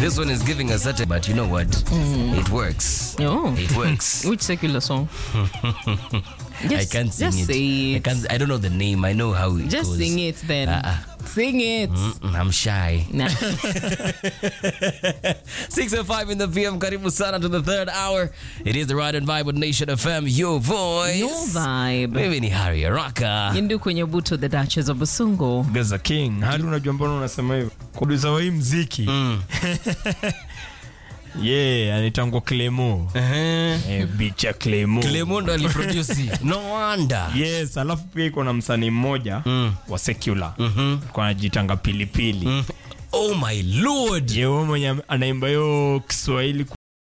This one is giving us such a, but you know what? It works. Oh. It works. Which secular song? I Just- can't sing just it. say I it. can't. I don't know the name. I know how it Just goes. sing it then. Uh-uh. Sing it. Mm, I'm shy. Nah. 605 in the PM. Karibu sana to the third hour. It is the Ride and Vibe with Nation FM. Your voice. Your vibe. Mimi ni Harry Araka. Yindu kwenye buto the Duchess of Busungu. Gaza King. Hadi unajua mbona unasema hivyo? Producer wa hii mziki. Yeah, anaitangwa Clemo. Eh, bicha Clemo. Clemondo aliproduce. No wonder. Yes, alafu pia iko na msanii mmoja wa secular. Mm Kwa anajitanga pilipili. Oh my lord. Ye, wewe mwenye anaimba hiyo Kiswahili